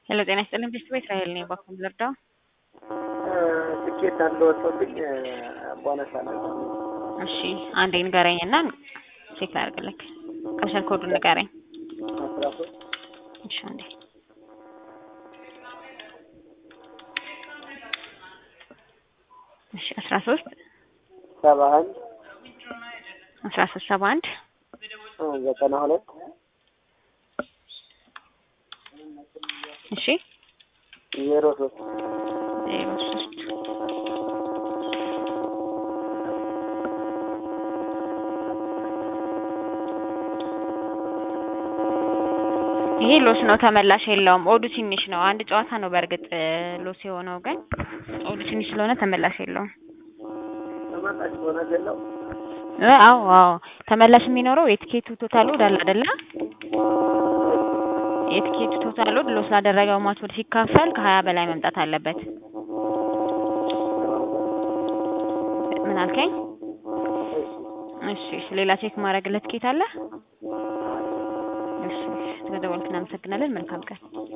ሄሎ ጤና ይስጥልኝ ቤተሰብ እስራኤል ነኝ። ባኩም ልርዳው? ትኬት አንድ ወጥቶብኝ ቦነስ አለ። እሺ አንዴ ንገረኝ እና ቼክ ላድርግልክ። ካሸር ኮዱን ንገረኝ። አስራ ሶስት እሺ አንዴ እሺ አስራ ሶስት ሰባ አንድ አስራ ሶስት ሰባ አንድ ዘጠና ሁለት እሺ ዜሮ ሶስት ዜሮ ሶስት ይሄ ሎስ ነው፣ ተመላሽ የለውም። ኦዱ ትንሽ ነው። አንድ ጨዋታ ነው በእርግጥ ሎስ የሆነው ግን ኦዱ ትንሽ ስለሆነ ተመላሽ የለውም። ተመላሽ ሆነ ገለው እ አዎ አዎ ተመላሽ የሚኖረው የትኬቱ ቶታል ኦድ አለ አይደለ? የትኬቱ ቶታል ኦድ ሎስ ላደረገው ማች ኦድ ሲካፈል ከሀያ በላይ መምጣት አለበት። ምን አልከኝ? እሺ እሺ ሌላ ቼክ ማድረግለት ትኬት አለ? እሺ ስለደወልክ እናመሰግናለን። መልካም ቀን